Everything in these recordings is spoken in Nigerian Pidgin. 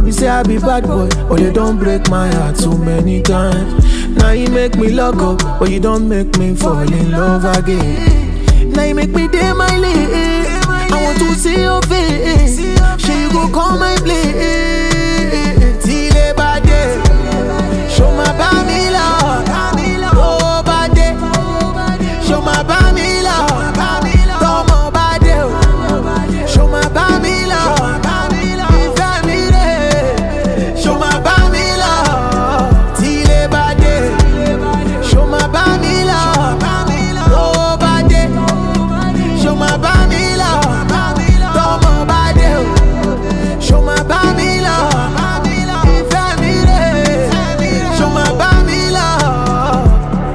be say I be bad boy, but they don't break my heart too many times. Now you make me lock up, but you don't make me fall in love again. Now you make me day my lane. I want to see your face. Sure you go call my play. Till a bad day. Show my bami love. Oh, bad day. Show my bami love. Tomo bad day. Show my bami love. Ìfẹ́ mi rè. Show my bami love. Till a bad day. Show my bami love. Oh, bad day. Show my bami love. Tomo bad day. Show my bami love. Ìfẹ́ mi rè. Show my bami love.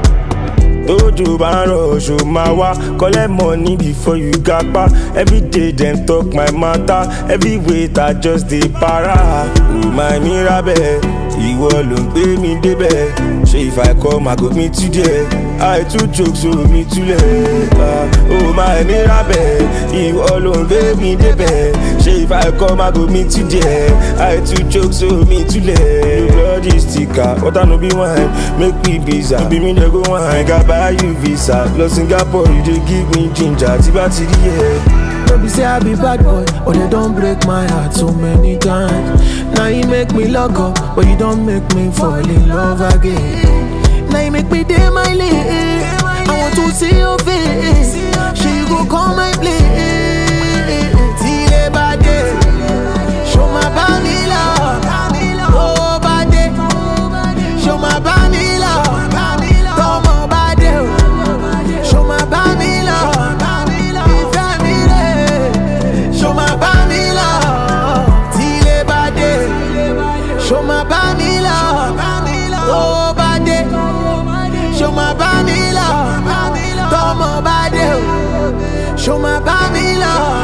tójú bá ń rọ oṣù máa wá collect money before you gapa everyday dem talk my matter every weight i just dey para remind me rabẹ ìwọ ló ń gbé mi débẹ̀ ṣé if i come i go meet you there i too joke so mi túlẹ̀ oh my mi rabẹ ìwọ ló ń gbé mi débẹ̀ ṣé if i come i go meet you there i too joke so mi túlẹ̀ bloody sticker water no be wine make me visa ibi mi dey go wine ga buy you visa lọ singapore you dey give me ginger tí bá ti rí ẹ. No be say I be bad boy, but they don't break my heart so many times. Now you make me lock up, but you don't make me fall in love again. Now you make me day my lane. I want to see your face. Sure you go call my play. Till a bad day. Show my bami love. Oh, bad day. Show my bami love. Tomo bad day. Show my bami love. Ìfẹ́ mi rè. Show my bami love. Till a bad day. Show my bami love. Oh, bad day. Show my bami love. Tomo bad day. Show my bami love.